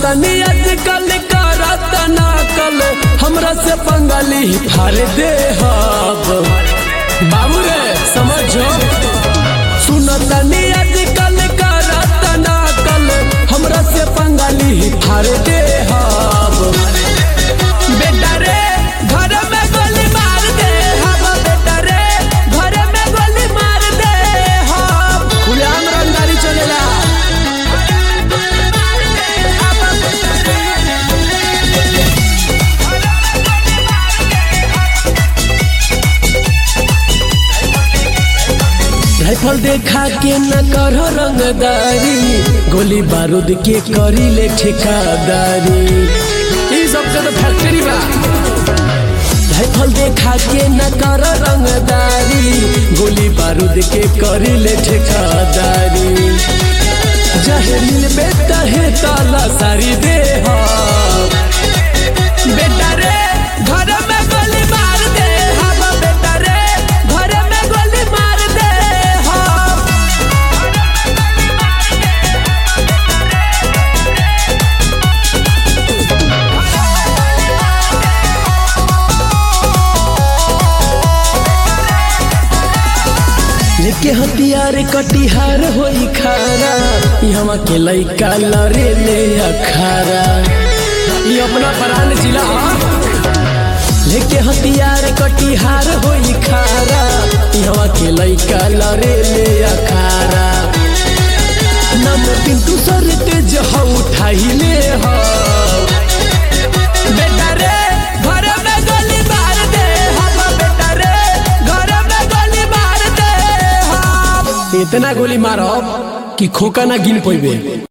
तनी आजकल करत नकल हमरा से पंगली फाड़ दे हब बाबू रे समझो सुन तनी आजकल करत नकल हमरा से पंगली फाड़ दे हब बेटा रे घर में गोली मार दे हम बेटा रे घर में गोली मार दे हम खुलेआम रंगदारी चलेला राइफल देखा के न करो रंगदारी गोली बारूद के करी ले ठेकादारी ई सब के तो फैक्ट्री बा राइफल देखा के न करो रंगदारी गोली बारूद के करी ले ठेकादारी जहरील बेटा है ताला सारी दे हा बेटा रे घर में गोली मार दे हम बेटा रे घर में गोली मार दे हम लेके हथियार कटिहार होई खारा यहाँ के लइका लरे ले अखारा ये अपना परान जिला ह। लेके हथियार कटिहार होई खारा यहाँ के लइका लरे ले अखारा नम पिंटू सर तेज ह उठाई ले ह बेटा रे घर में गोली मार दे हम बेटा रे घर में गोली मार दे हम इतना गोली मारब कि खोका ना गिन पैबे